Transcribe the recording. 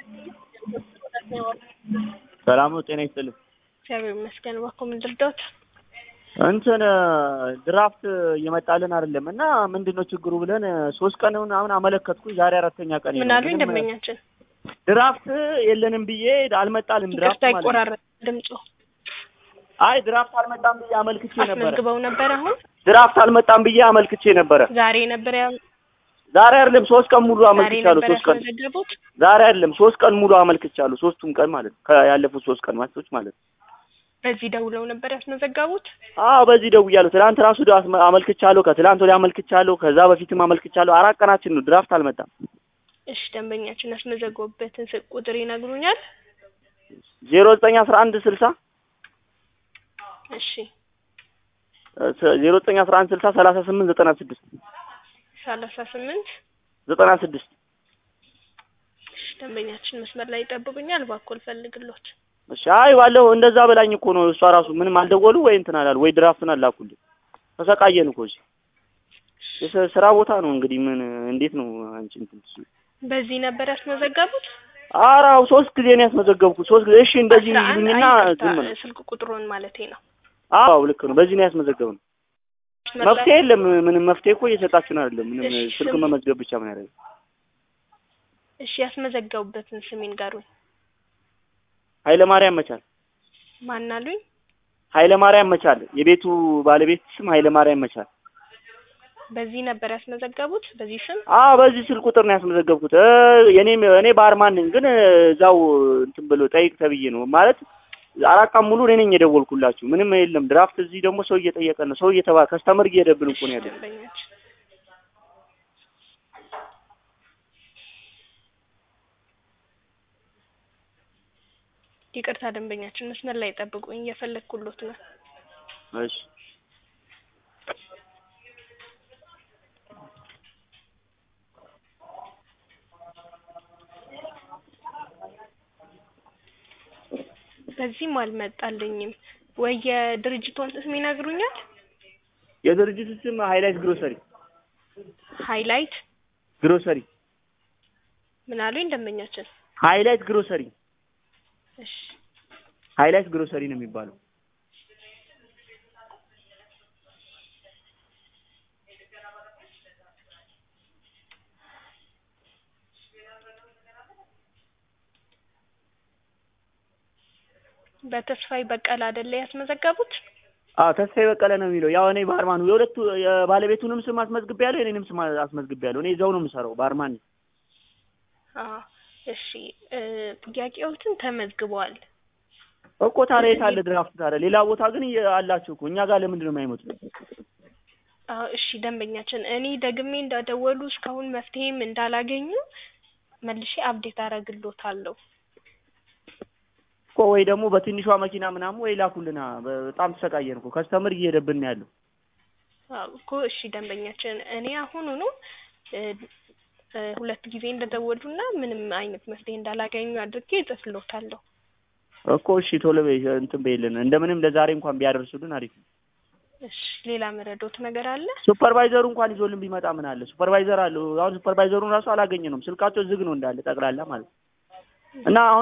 ሰላም ነው። ጤና ይስጥልኝ። እግዚአብሔር ይመስገን። እባክዎ ምን ልርዳዎት? እንትን ድራፍት እየመጣልን አይደለም እና ምንድን ነው ችግሩ ብለን ሶስት ቀን ምናምን አመለከትኩኝ። ዛሬ አራተኛ ቀን ምን አሉኝ ደንበኛችን? ድራፍት የለንም ብዬ አልመጣልም። ድራፍት ይቅርታ ማለት ይቆራረጥ ድምፁ። አይ ድራፍት አልመጣም ብዬ አመልክቼ ነበረ። አስመዝግበው ነበር። አሁን ድራፍት አልመጣም ብዬ አመልክቼ ነበረ። ዛሬ ነበር ያ ዛሬ አይደለም ሶስት ቀን ሙሉ ዛሬ አመልክቻለሁ። ነበር ሶስት ቀን ያስመዘገቡት። ዛሬ አይደለም ሶስት ቀን ሙሉ አመልክቻለሁ። ሶስቱም ቀን ማለት ነው። ከያለፉት ሶስት ቀን ማለቶች ማለት ነው። በዚህ ደውለው ነበር ያስመዘገቡት። አዎ በዚህ ደውያለሁ። ትናንት ራሱ አስመ- አመልክቻለሁ። ከትናንት ወዲያ አመልክቻለሁ። ከዛ በፊትም አመልክቻለሁ። አራት ቀናችን ነው። ድራፍት አልመጣም። እሺ ደንበኛችን ያስመዘገቡበትን ስልክ ቁጥር ይነግሩኛል? ዜሮ ዘጠኝ አስራ አንድ ስልሳ እሺ ዜሮ ዘጠኝ አስራ አንድ ስልሳ ሰላሳ ስምንት ዘጠና ስድስት ሰላሳ ስምንት ዘጠና ስድስት እሺ ደንበኛችን መስመር ላይ ይጠብቁኛል። እባክዎ ልፈልግሎት። እሺ አይ ባለው እንደዛ በላኝ እኮ ነው። እሷ ራሱ ምንም አልደወሉ ወይ እንትን አላሉ ወይ ድራፍትን አላኩልኝ። ተሰቃየን እኮ እዚህ የስ- ስራ ቦታ ነው እንግዲህ ምን እንዴት ነው አንቺ እንትን ትይው? በዚህ ነበር ያስመዘገቡት። ኧረ አዎ ሶስት ጊዜ ነው ያስመዘገብኩት። ሶስት ጊዜ እሺ እንደዚህ አስራ አንድ ይሉኝና አይ ይቅርታ፣ ዝም ነው። ስልክ ቁጥሩን ማለቴ ነው። አዎ ልክ ነው። በዚህ ነው ያስመዘገብነው። መስመር መፍትሄ ላይ- የለም። ምንም መፍትሄ እኮ እየሰጣችሁን አይደለም። ምንም እሺ፣ ስልክ ስም- መመዝገብ ብቻ ምን ያደርጋል? እሺ ያስመዘገቡበትን ስም ይንገሩኝ። ኃይለ ማርያም መቻል ማን አሉኝ? ኃይለ ማርያም መቻል የቤቱ ባለቤት ስም ኃይለ ማርያም መቻል። በዚህ ነበር ያስመዘገቡት። በዚህ ስም አዎ በዚህ ስልክ ቁጥር ነው ያስመዘገብኩት። እ የኔም እኔ ባርማን ነኝ፣ ግን እዛው እንትን ብሎ ጠይቅ ተብዬ ነው ማለት አራት ቀን ሙሉ እኔ ነኝ የደወልኩላችሁ። ምንም የለም ድራፍት። እዚህ ደግሞ ሰው እየጠየቀ ነው፣ ሰው እየተባ ከስተመር እየሄደብን እኮ ነው ያለው። ደንበኛችን ይቅርታ ደንበኛችን መስመር ላይ ጠብቁኝ፣ እየፈለግኩሎት ነው። እሺ በዚህም አልመጣልኝም። ወይ የድርጅቷን ስም ይነግሩኛል? የድርጅቱ ስም ሃይላይት ግሮሰሪ ሃይላይት ግሮሰሪ ምን አሉኝ ደንበኛችን? ሃይላይት ግሮሰሪ እሺ ሃይላይት ግሮሰሪ ነው የሚባለው። በተስፋዬ በቀለ አይደለ ያስመዘገቡት? አዎ ተስፋዬ በቀለ ነው የሚለው። ያው እኔ ባርማኑ የሁለቱ የባለቤቱንም ስም አስመዝግቤያለሁ፣ የኔንም ስም አስመዝግቤያለሁ። እኔ እዛው ነው የምሰራው ባርማን ነኝ። አዎ እሺ እ ጥያቄዎትን ተመዝግበዋል። እኮ ታዲያ የት አለ ድራፍት ታዲያ? ሌላ ቦታ ግን እየ- አላችሁ እኮ እኛ ጋር ለምንድን ነው የማይመጡት? አዎ እሺ ደንበኛችን፣ እኔ ደግሜ እንዳደወሉ እስካሁን መፍትሄም እንዳላገኙ መልሼ አፕዴት አደርግሎታለሁ። እኮ ወይ ደግሞ በትንሿ መኪና ምናምን ወይ ላኩልና። በጣም ተሰቃየን እኮ ከስተምር እየሄደብን ነው ያለው። አዎ እኮ እሺ ደንበኛችን፣ እኔ አሁኑኑ እ እ ሁለት ጊዜ እንደደወሉና ምንም አይነት መፍትሄ እንዳላገኙ አድርጌ እጽፍሎታለሁ። እኮ እሺ ቶሎ በይ እንትን በይልን። እንደምንም ለዛሬ እንኳን ቢያደርሱልን አሪፍ ነው። እሺ ሌላ መረዶት ነገር አለ? ሱፐርቫይዘሩ እንኳን ይዞልን ቢመጣ ምን አለ? ሱፐርቫይዘር አለ። አሁን ሱፐርቫይዘሩን ራሱ አላገኘነውም። ስልካቸው ዝግ ነው እንዳለ ጠቅላላ ማለት ነው። እና አሁን